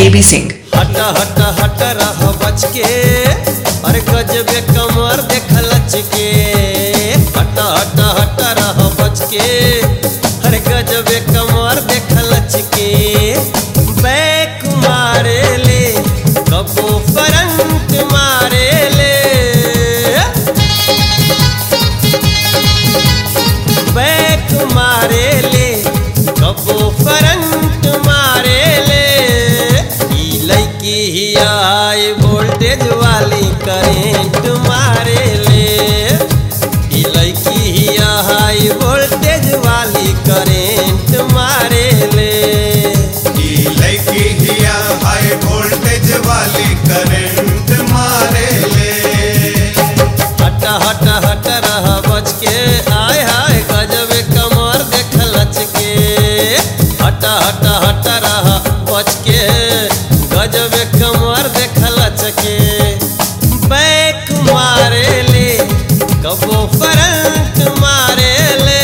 KB Singh हट हट हट रह बच के अरे गजबे कमर देख लच के हट हट हट रह बच के अरे गजबे कमर देख लच के बैक मारे ले कबो फ्रंट मारे ले बैक मारे ले कबो फ्रंट मारे ले ई लड़की ही आई वोल्टेज वाली करेंट मारे ले ई लड़की ही आई वोल्टेज वाली करेंट मारे ले ई लड़की हिया हाई वोल्टेज वाली करंट मारे ले हट हट हट रह बच के आय हाय गजब कमर देख लच के हट हट हट रह बच के गजब कमर देख लच के बैक मारे ले कबो फ्रंट मारे ले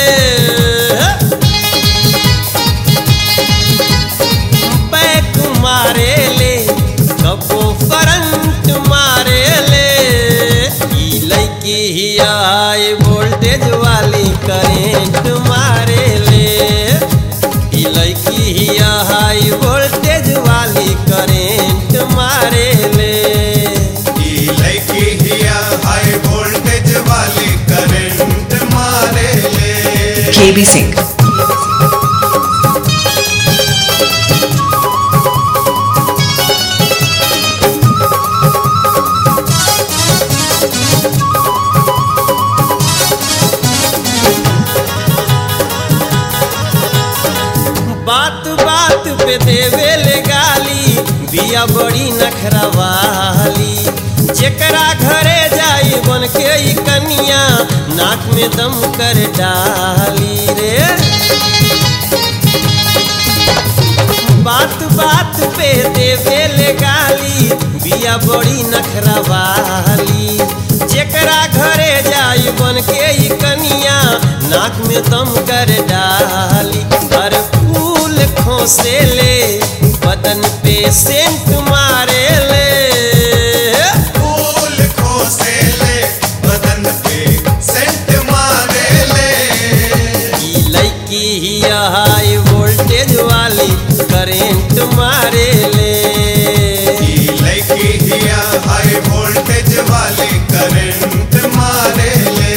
बैक मारे ले कबो फ्रंट मारे ले ई लड़की ही आई वोल्टेज वाली करेंट मारे ले ई लड़की ही आई वोल्टेज वाली करेंट मारे ले ई लड़की हिया हाई वोल्टेज वाली करंट मारे ले केबी सिंह बात बात पे देवे ले गाली बिया बड़ी नखरा वाली जेकरा घरे जाई बन के ई कनिया नाक में दम कर डाली रे बात बात पे देवे ले गाली बिया बड़ी नखरा वाली जेकरा घरे जाई बन के ई कनिया नाक में दम कर डाली हर फूल खोसे ले बदन पे सेंट मारे ले फूल खोसे ले बदन पे सेंट मारे ले ई लड़की ही हाई वोल्टेज वाली करेंट मारे ले ई लड़की हिया हाई वोल्टेज वाली करंट मारे ले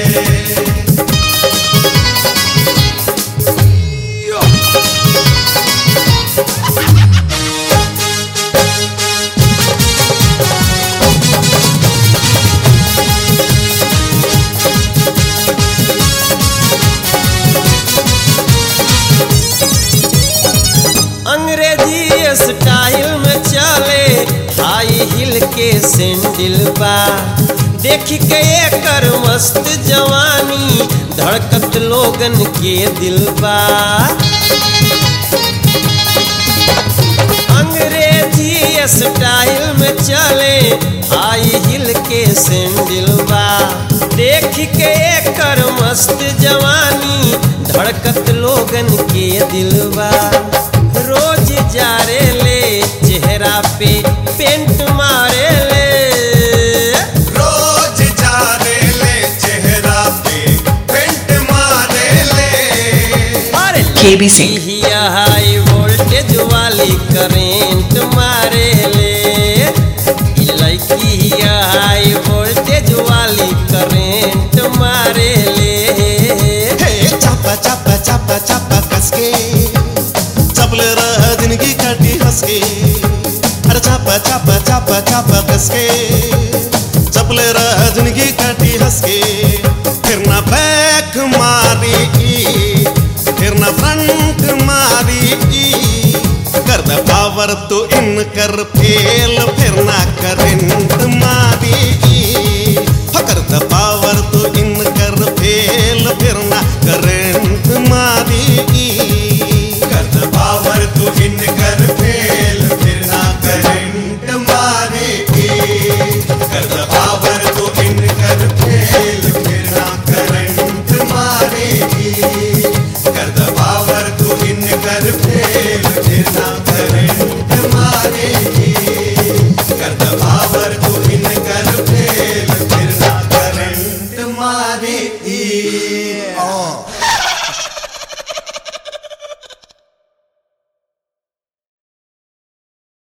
अंग्रेजी स्टाइल में चले हाई हिल के सैंडल बा देख के एकर मस्त जवानी धड़कत लोगन के दिल बा अंग्रेजी स्टाइल में चले हाई हिल के सैंडल बा देख के एकर मस्त जवानी धड़कत लोगन के दिलवा रोज जारे ले चेहरा पे पेंट मारे ले रोज जाने ले चेहरा पे पेंट मारे ले अरे केबी सिंह ही हाई वोल्टेज वाली करेंट मारे ले ई लड़की ही हाई वोल्टेज वाली करेंट मारे ले हे चापा चापा चापा चापा कसके चपले रह जिंदगी काटी हंसके अरे चापा चापा चापा चापा कसके चपले रह जिंदगी काटी हंसके